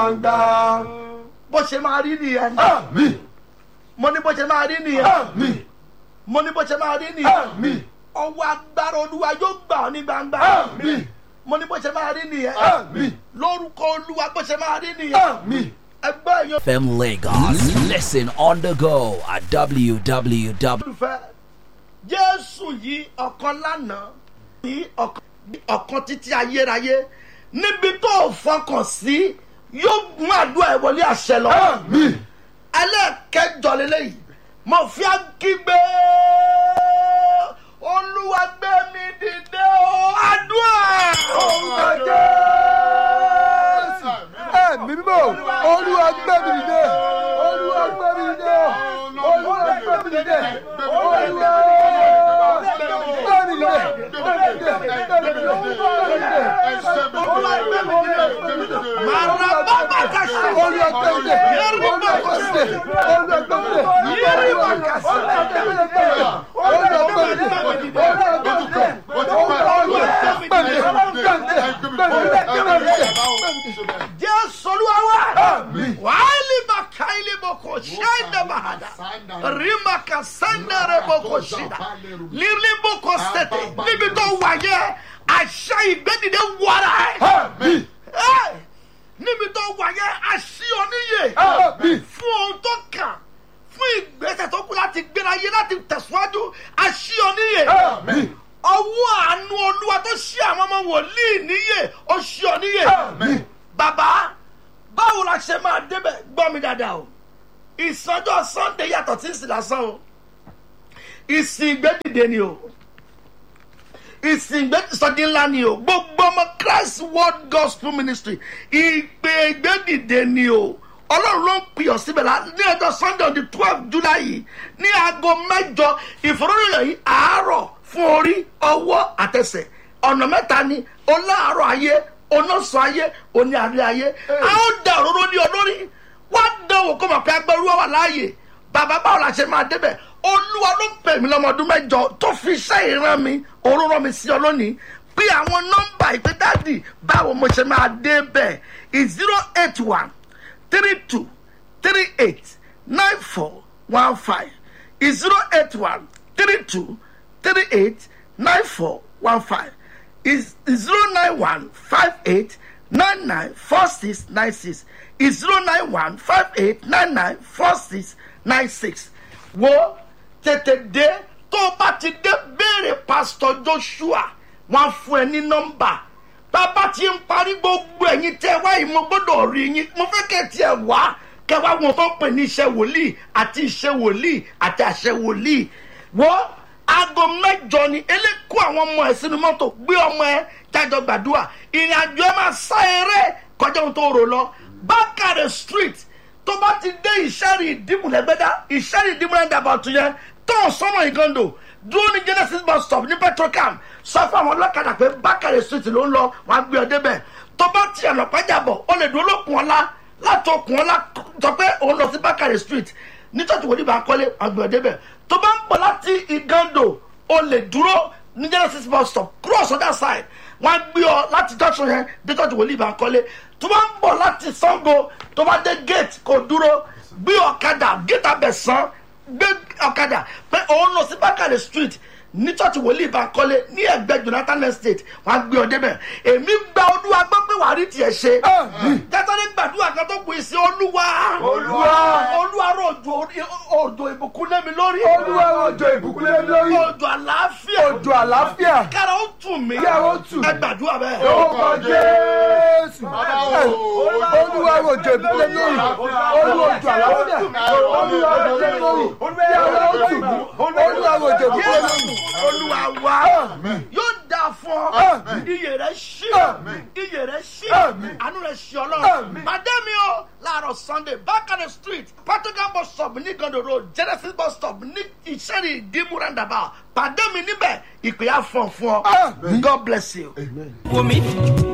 gbangba. bó ṣe máa rí nìyẹn àmín mo ní bó ṣe máa rí nìyẹn àmín mo ní bó ṣe máa rí nìyẹn àmín ọwọ́ agbára olúwa yóò gbà ọ́ ní gbangba àmín mo ní bó ṣe máa rí nìyẹn àmín lórúkọ olúwa bó ṣe máa rí nìyẹn àmín. ẹgbẹ́ yẹn FM Lagos. Listen on the go at www. olùfẹ́ jésù yìí ọ̀kan lánàá ní ọ̀kan ọ̀kan títí ayérayé níbi tó o fọkàn sí yóò mú àdúrà ẹ̀ wọlé àṣẹ lọ. àmín ẹlẹ́ẹ̀kẹjọ lélẹ́yìí mo fi kígbe olúwa gbé mi dìde o àdúrà. orúkọ jésù ẹ̀mí mímọ́ olúwa gbé mi dìde olúwa gbé mi dìde olúwa gbé mi dìde olúwa gbé mi dìde gbé mi dìde gbé mi dìde gbé mi dìde. màrà bàbá ka ṣe. olúwa gbé mi dìde olúwa gbé mi dìde olúwa gbé mi dìde yéèrè wà ká sí. olúwa gbé mi dìde olúwa gbé mi dìde olúwa gbé mi dìde jésù olúwa wá. Àmín. wàhálì bàkà ilé boko ṣẹ́ńdẹ̀ bàhádà rìmà kà sẹ́ńdẹ̀rẹ̀ boko ṣìdá lílí boko sẹ̀tẹ̀ níbi tó wà yẹ àṣà ìgbẹ́dìde wàrà ẹ̀. àmín Ẹ̀, níbi tó wà yẹ àṣì oníyè àmín fún ohun tó kàn fún ìgbésẹ̀ tó kù láti gbéra yé láti tẹ̀síwájú àṣì oníyè àmín ọwọ́ àánú olúwa tó ṣí àwọn ọmọ wòlíì níyè ó ṣí ọ níyè àmín bàbá báwo la ṣe máa débẹ̀ gbọ́ mi dáadáa o ìsọjọ́ sunday yàtọ̀ tí ń sì lásán o ìsìn ìgbẹ́dìde ni o ìsìn ìgbẹ́sọdí ńlá ni o gbogbo ọmọ christ world gospel ministry ìpè ìgbẹ́dìde ni o ọlọ́run ló ń pè ọ́ síbẹ̀ la ní ọjọ́ sunday on the twelve july yìí ní aago mẹ́jọ ìfọ̀rọ̀yọ̀ yìí àárọ̀ fún orí ọwọ́ àtẹsẹ̀ ọ̀nà mẹ́ta ni ọláàárọ̀ ayé onọ́sọ̀ ayé oní àárẹ̀ ayé a ó da òróró ní olórí wá dánwò kó mọ̀ pé agbẹ́rú wà láàyè bàbá báwo la ṣe máa débẹ̀ olúwa ló pè mí lọ́mọdún mẹ́jọ tó fi iṣẹ́ ìran mi òun rán mi sí ọ lónìí pé àwọn nọ́mbà ìpè dáàdì báwo mo ṣe máa débẹ̀ zero eight one three two three eight nine four one five zero eight one three two three eight nine four one five is zero nine one five eight nine nine four six nine six is zero nine one five eight nine nine four six nine six wo tètè dé tó o bá ti dé béèrè pásítọ̀ joshua wọn fún ẹ ní nọ́mbà bàbá ti ń parí gbogbo ẹ̀yin tẹ́ wá yìí mo gbọ́dọ̀ rí yín mo fẹ́ kẹ́ tiẹ̀ wá kẹ́ wá wọn tó ń pè ní iṣẹ́ wòlíì àti iṣẹ́ wòlíì àti àṣẹ wòlíì wọ́n aago mẹ́jọ ni eléko àwọn ọmọ ẹ̀ sínú mọ́tò gbé ọmọ ẹ̀ jájọ gbàdúrà ìrìn àjò ẹ̀ máa sá eré kọjá ohun tó rò lọ bákàrẹ̀ street tó bá ti dé ìṣẹ́rì ìdìmúlẹ̀gbẹ́dá ìṣẹ́rì ìdìmúlẹ̀gbẹ́dá tún yẹn tó sọ́nà ìgàndò dúró ní genesis bus stop ní petrocam sọ fún àwọn ọlọ́kadà pé bákàrẹ̀ street ló ń lọ wọn á gbé ọ débẹ̀ tó bá ti ọ̀nà pàjábọ̀ ó lè dúró lókun ọ̀la láti okùn ọ̀la sọ pé òun lọ sí bákàrẹ̀ street ní tọ́jú wòlíì bá kọ́lé wọn á gbé ọ débẹ̀ tó bá ń bọ̀ láti ìgàndò ó lè dúró ní genesis bus stop cross other side wọn á gbé ọ láti junction yẹn dé tọ́jú wòlíì bá kọ́lé tó bá ń bọ̀ láti sango tó bá dé gate kò dúró gbé ọ̀kadà gate abẹ̀sán gbé ọ̀kadà pé òun lọ sí bákàrẹ̀ street ní church wòlíì bá kọ́lé ní ẹgbẹ́ jonathan estate wọn á gbé ọ débẹ̀ èmi gba olúwa gbọ́ pé wàá rí tiẹ̀ ṣe jẹ́tọ́lé gbàdúrà kan tó pè sí olúwa Olúwa. olúwa rò òjò òjò ìbùkún lé mi lórí olúwa òjò ìbùkún lé mi lórí òjò àlàáfíà òjò àlàáfíà kára ó tù mí Kí ara ó tù mí. ẹ gbàdúrà bẹ́ẹ̀. orúkọ jésù olúwa òjò ìbùkún lé mi lórí olúwa òjò àlàáfíà olúwa òjò lé mi lórí kí ara ó tù mí olúwa òjò ìbùkún lé mi lórí. Jésù olúwa wa yóò dáa fún ọ Àmín. iyè rẹ ṣí Àmín. iyè rẹ ṣí Àmín. àánú rẹ ṣí ọlọ́run Àmín. pàdé mi o láàárọ̀ sunday bákàrẹ̀ street patokan bus stop ní gando road genesis bus stop ní ìṣẹ́rì ìdìmú roundabout pàdé mi níbẹ̀ ìpè á fọ̀ fún ọ Àmín. god bless you. Amen. Woman.